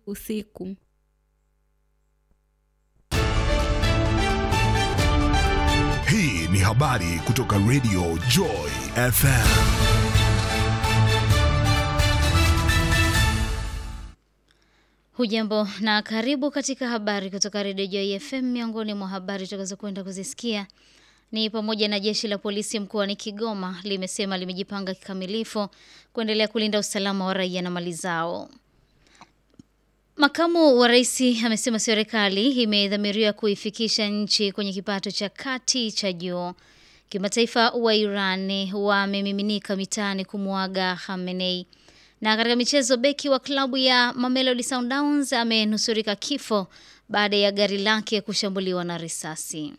usiku. Hii ni habari kutoka Radio Joy FM. Hujambo na karibu katika habari kutoka Radio Joy FM. Miongoni mwa habari tutakazo kwenda kuzisikia ni pamoja na jeshi la polisi mkoani Kigoma limesema limejipanga kikamilifu kuendelea kulinda usalama wa raia na mali zao. Makamu wa rais amesema serikali imedhamiria kuifikisha nchi kwenye kipato cha kati cha juu. Kimataifa wa Iran wamemiminika mitaani kumwaga Khamenei. Na katika michezo, beki wa klabu ya Mamelodi Sundowns amenusurika kifo baada ya gari lake kushambuliwa na risasi.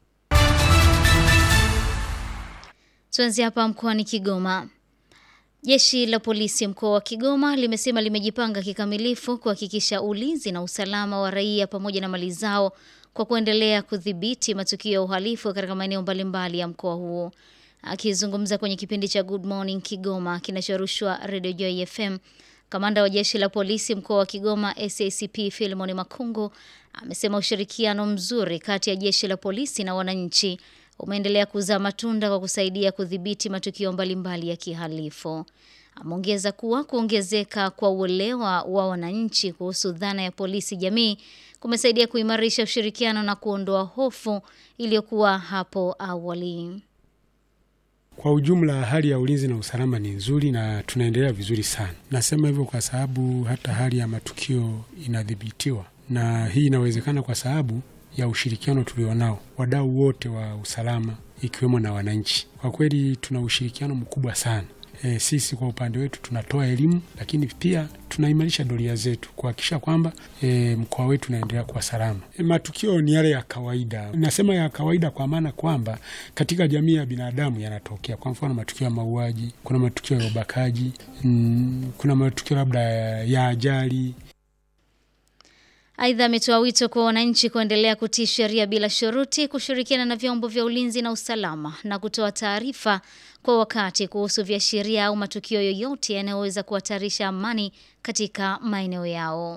Tuanze hapa mkoani Kigoma. Jeshi la polisi mkoa wa Kigoma limesema limejipanga kikamilifu kuhakikisha ulinzi na usalama wa raia pamoja na mali zao kwa kuendelea kudhibiti matukio ya uhalifu katika maeneo mbalimbali ya mkoa huo. Akizungumza kwenye kipindi cha Good Morning Kigoma kinachorushwa Radio Joy FM, kamanda wa jeshi la polisi mkoa wa Kigoma SACP Philemon Makungu amesema ushirikiano mzuri kati ya jeshi la polisi na wananchi umeendelea kuzaa matunda kwa kusaidia kudhibiti matukio mbalimbali ya kihalifu. Ameongeza kuwa kuongezeka kwa uelewa wa wananchi kuhusu dhana ya polisi jamii kumesaidia kuimarisha ushirikiano na kuondoa hofu iliyokuwa hapo awali. Kwa ujumla hali ya ulinzi na usalama ni nzuri na tunaendelea vizuri sana. Nasema hivyo kwa sababu hata hali ya matukio inadhibitiwa, na hii inawezekana kwa sababu ya ushirikiano tulionao wadau wote wa usalama ikiwemo na wananchi. Kwa kweli tuna ushirikiano mkubwa sana. E, sisi kwa upande wetu tunatoa elimu, lakini pia tunaimarisha doria zetu kuhakikisha kwamba e, mkoa wetu unaendelea kuwa salama. E, matukio ni yale ya kawaida. Nasema ya kawaida kwa maana kwamba katika jamii ya binadamu yanatokea. Kwa mfano matukio ya mauaji, kuna matukio ya ubakaji, mm, kuna matukio labda ya ajali Aidha, ametoa wito kwa wananchi kuendelea kutii sheria bila shuruti, kushirikiana na vyombo vya ulinzi na usalama na kutoa taarifa kwa wakati kuhusu viashiria au matukio yoyote yanayoweza kuhatarisha amani katika maeneo yao.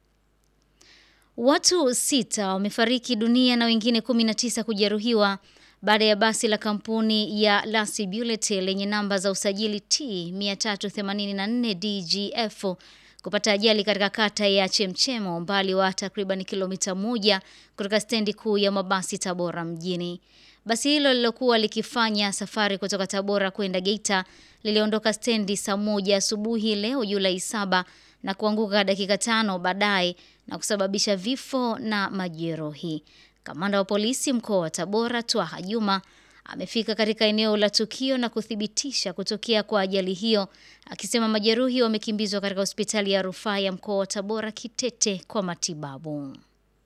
Watu sita wamefariki dunia na wengine 19 kujeruhiwa baada ya basi la kampuni ya Lasi Bullet lenye namba za usajili T 384 DGF kupata ajali katika kata ya Chemchemo umbali wa takriban kilomita moja kutoka stendi kuu ya mabasi Tabora mjini. Basi hilo lilokuwa likifanya safari kutoka Tabora kwenda Geita liliondoka stendi saa moja asubuhi leo Julai saba na kuanguka dakika tano baadaye na kusababisha vifo na majeruhi. Kamanda wa polisi mkoa wa Tabora Twaha Juma amefika katika eneo la tukio na kuthibitisha kutokea kwa ajali hiyo, akisema majeruhi wamekimbizwa katika hospitali ya rufaa ya mkoa wa Tabora Kitete kwa matibabu.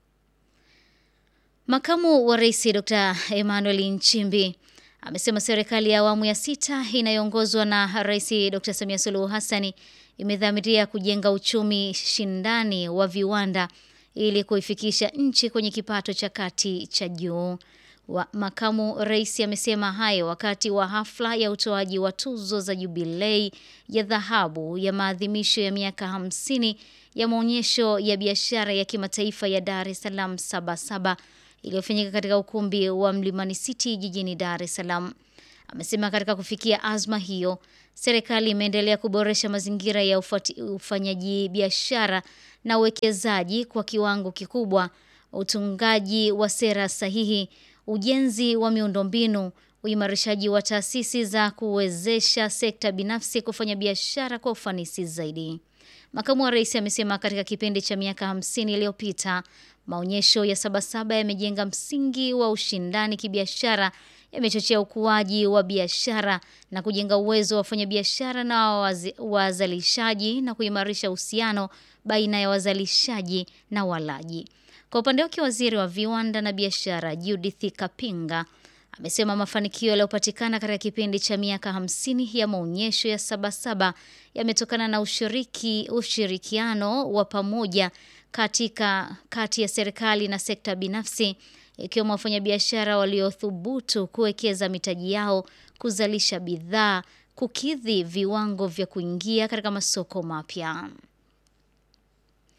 Makamu wa Rais Dr. Emmanuel Nchimbi amesema serikali ya awamu ya sita inayoongozwa na Rais Dr. Samia Suluhu Hassani imedhamiria kujenga uchumi shindani wa viwanda ili kuifikisha nchi kwenye kipato cha kati cha juu. Wa makamu rais amesema hayo wakati wa hafla ya utoaji wa tuzo za jubilei ya dhahabu ya maadhimisho ya miaka hamsini ya maonyesho ya biashara ya kimataifa ya Dar es Salaam Sabasaba iliyofanyika katika ukumbi wa Mlimani City jijini Dar es Salaam. Amesema katika kufikia azma hiyo, serikali imeendelea kuboresha mazingira ya ufati, ufanyaji biashara na uwekezaji kwa kiwango kikubwa, utungaji wa sera sahihi ujenzi wa miundombinu, uimarishaji wa taasisi za kuwezesha sekta binafsi kufanya biashara kwa ufanisi zaidi. Makamu wa rais amesema katika kipindi cha miaka hamsini iliyopita maonyesho ya Sabasaba yamejenga msingi wa ushindani kibiashara, yamechochea ukuaji wa biashara na kujenga uwezo wa wafanyabiashara na wazalishaji na kuimarisha uhusiano baina ya wazalishaji na walaji. Kwa upande wake waziri wa viwanda na biashara Judith Kapinga amesema mafanikio yaliyopatikana katika kipindi cha miaka hamsini ya maonyesho ya Sabasaba yametokana na ushiriki, ushirikiano wa pamoja katika kati ya serikali na sekta binafsi ikiwemo wafanyabiashara waliothubutu kuwekeza mitaji yao kuzalisha bidhaa kukidhi viwango vya kuingia katika masoko mapya.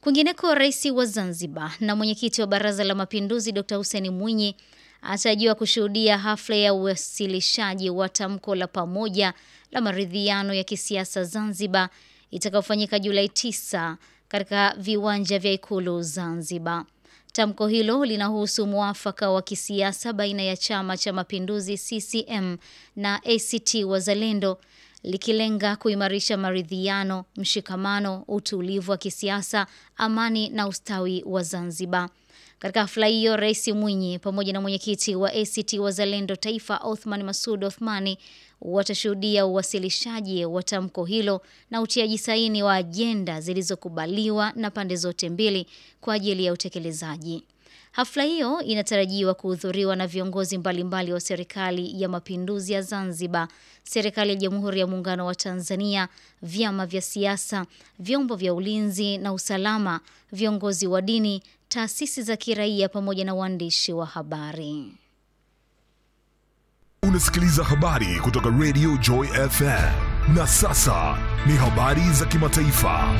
Kwingineko, rais wa Zanzibar na mwenyekiti wa Baraza la Mapinduzi Dr. Hussein Mwinyi atarajiwa kushuhudia hafla ya uwasilishaji wa tamko la pamoja la maridhiano ya kisiasa Zanzibar itakayofanyika Julai 9 katika viwanja vya Ikulu Zanzibar. Tamko hilo linahusu mwafaka wa kisiasa baina ya Chama cha Mapinduzi CCM na ACT Wazalendo likilenga kuimarisha maridhiano, mshikamano, utulivu wa kisiasa, amani na ustawi wa Zanzibar. Katika hafla hiyo, Rais Mwinyi pamoja na mwenyekiti wa ACT Wazalendo Taifa Othman Masud Othmani watashuhudia uwasilishaji wa tamko hilo na utiaji saini wa ajenda zilizokubaliwa na pande zote mbili kwa ajili ya utekelezaji. Hafla hiyo inatarajiwa kuhudhuriwa na viongozi mbalimbali wa Serikali ya Mapinduzi ya Zanzibar, Serikali ya Jamhuri ya Muungano wa Tanzania, vyama vya siasa, vyombo vya ulinzi na usalama, viongozi wa dini, taasisi za kiraia pamoja na waandishi wa habari. Unasikiliza habari kutoka Radio Joy FM. Na sasa ni habari za kimataifa.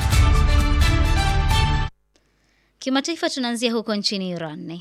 Kimataifa tunaanzia huko nchini Iran.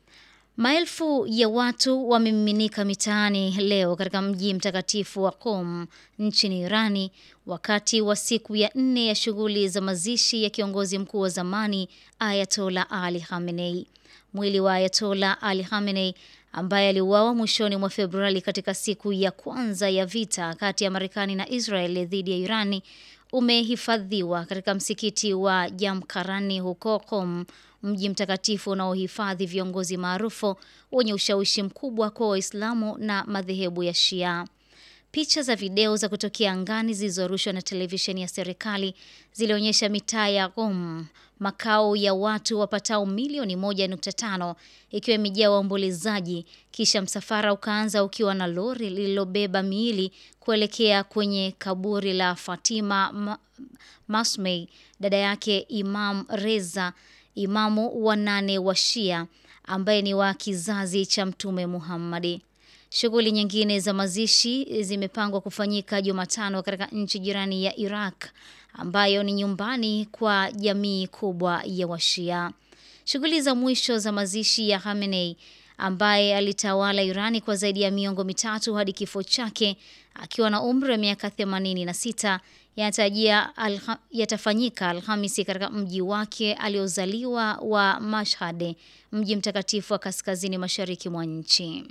Maelfu ya watu wamemiminika mitaani leo katika mji mtakatifu wa Qom nchini Irani wakati wa siku ya nne ya shughuli za mazishi ya kiongozi mkuu wa zamani Ayatola Ali Khamenei. Mwili wa Ayatola Ali Khamenei ambaye aliuawa mwishoni mwa Februari katika siku ya kwanza ya vita kati ya Marekani na Israel dhidi ya Irani umehifadhiwa katika msikiti wa Jamkarani huko Qom, mji mtakatifu unaohifadhi viongozi maarufu wenye ushawishi mkubwa kwa Waislamu na madhehebu ya Shia. Picha za video za kutokea angani zilizorushwa na televisheni ya serikali zilionyesha mitaa ya Qom, makao ya watu wapatao milioni 1.5 ikiwa imejaa waombolezaji. Kisha msafara ukaanza ukiwa na lori lililobeba miili kuelekea kwenye kaburi la Fatima Ma Masmei, dada yake Imam Reza, imamu wa nane wa Shia ambaye ni wa kizazi cha Mtume Muhammadi. Shughuli nyingine za mazishi zimepangwa kufanyika Jumatano katika nchi jirani ya Iraq ambayo ni nyumbani kwa jamii kubwa ya Washia. Shughuli za mwisho za mazishi ya Khamenei ambaye alitawala Irani kwa zaidi ya miongo mitatu hadi kifo chake akiwa na umri wa miaka 86 yatajia alha, yatafanyika Alhamisi katika mji wake aliozaliwa wa Mashhad, mji mtakatifu wa kaskazini mashariki mwa nchi.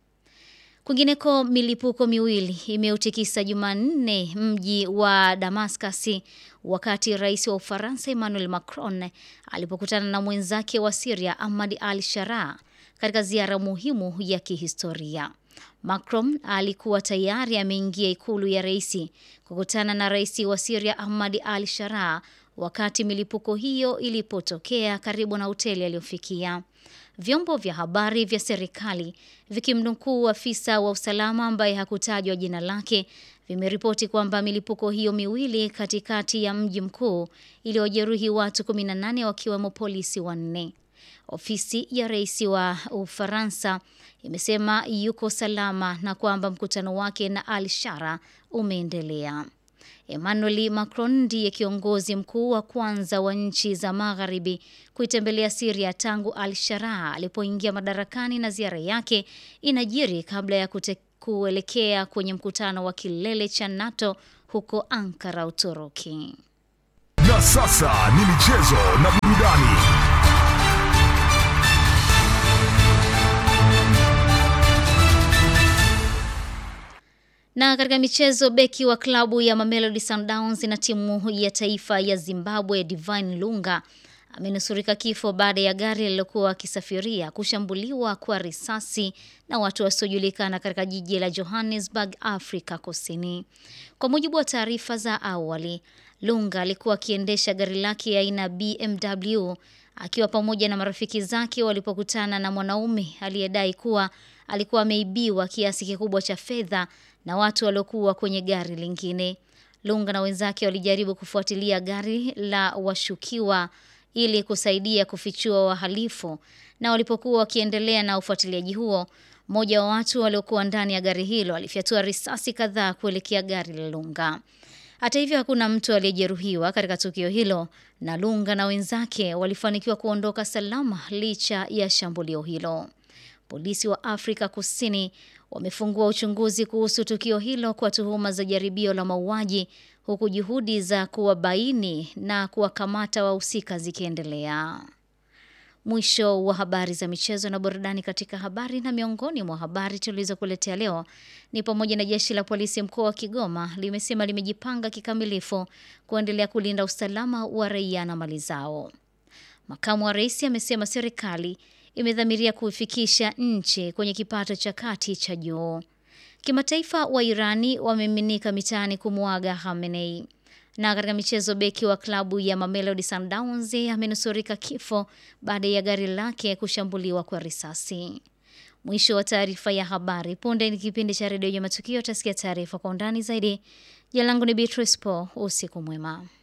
Kwingineko, milipuko miwili imeutikisa Jumanne mji wa Damascus wakati rais wa Ufaransa Emmanuel Macron alipokutana na mwenzake wa Syria Ahmad al-Sharaa katika ziara muhimu ya kihistoria. Macron alikuwa tayari ameingia ikulu ya rais kukutana na rais wa Syria Ahmad al-Sharaa wakati milipuko hiyo ilipotokea karibu na hoteli aliyofikia. Vyombo vya habari vya serikali vikimnukuu afisa wa usalama ambaye hakutajwa jina lake vimeripoti kwamba milipuko hiyo miwili katikati ya mji mkuu iliyojeruhi watu 18 wakiwemo polisi wanne. Ofisi ya rais wa Ufaransa imesema yuko salama na kwamba mkutano wake na Al-Shara umeendelea. Emmanuel Macron ndiye kiongozi mkuu wa kwanza wa nchi za magharibi kuitembelea Syria tangu Al-Sharaa alipoingia madarakani, na ziara yake inajiri kabla ya kute kuelekea kwenye mkutano wa kilele cha NATO huko Ankara, Uturuki. Na sasa ni michezo na burudani. Na katika michezo, beki wa klabu ya Mamelodi Sundowns na timu ya taifa ya Zimbabwe Divine Lunga amenusurika kifo baada ya gari lililokuwa akisafiria kushambuliwa kwa risasi na watu wasiojulikana katika jiji la Johannesburg, Afrika Kusini. Kwa mujibu wa taarifa za awali, Lunga alikuwa akiendesha gari lake aina BMW akiwa pamoja na marafiki zake walipokutana na mwanaume aliyedai kuwa alikuwa ameibiwa kiasi kikubwa cha fedha na watu waliokuwa kwenye gari lingine. Lunga na wenzake walijaribu kufuatilia gari la washukiwa ili kusaidia kufichua wahalifu, na walipokuwa wakiendelea na ufuatiliaji huo, mmoja wa watu waliokuwa ndani ya gari hilo alifyatua risasi kadhaa kuelekea gari la Lunga. Hata hivyo, hakuna mtu aliyejeruhiwa katika tukio hilo na Lunga na wenzake walifanikiwa kuondoka salama licha ya shambulio hilo. Polisi wa Afrika Kusini wamefungua uchunguzi kuhusu tukio hilo kwa tuhuma za jaribio la mauaji huku juhudi za kuwabaini na kuwakamata wahusika zikiendelea. Mwisho wa habari za michezo na burudani katika habari. Na miongoni mwa habari tulizokuletea leo ni pamoja na jeshi la polisi mkoa wa Kigoma limesema limejipanga kikamilifu kuendelea kulinda usalama wa raia na mali zao. Makamu wa rais amesema serikali imedhamiria kuifikisha nchi kwenye kipato cha kati cha juu. Kimataifa, wa Irani wameminika mitaani kumwaga Khamenei. Na katika michezo, beki wa klabu ya Mamelodi Sundowns amenusurika kifo baada ya gari lake kushambuliwa kwa risasi. Mwisho wa taarifa ya habari. Punde ni kipindi cha redio ya Matukio, utasikia taarifa kwa undani zaidi. Jina langu ni Beatrice Paul. Usiku mwema.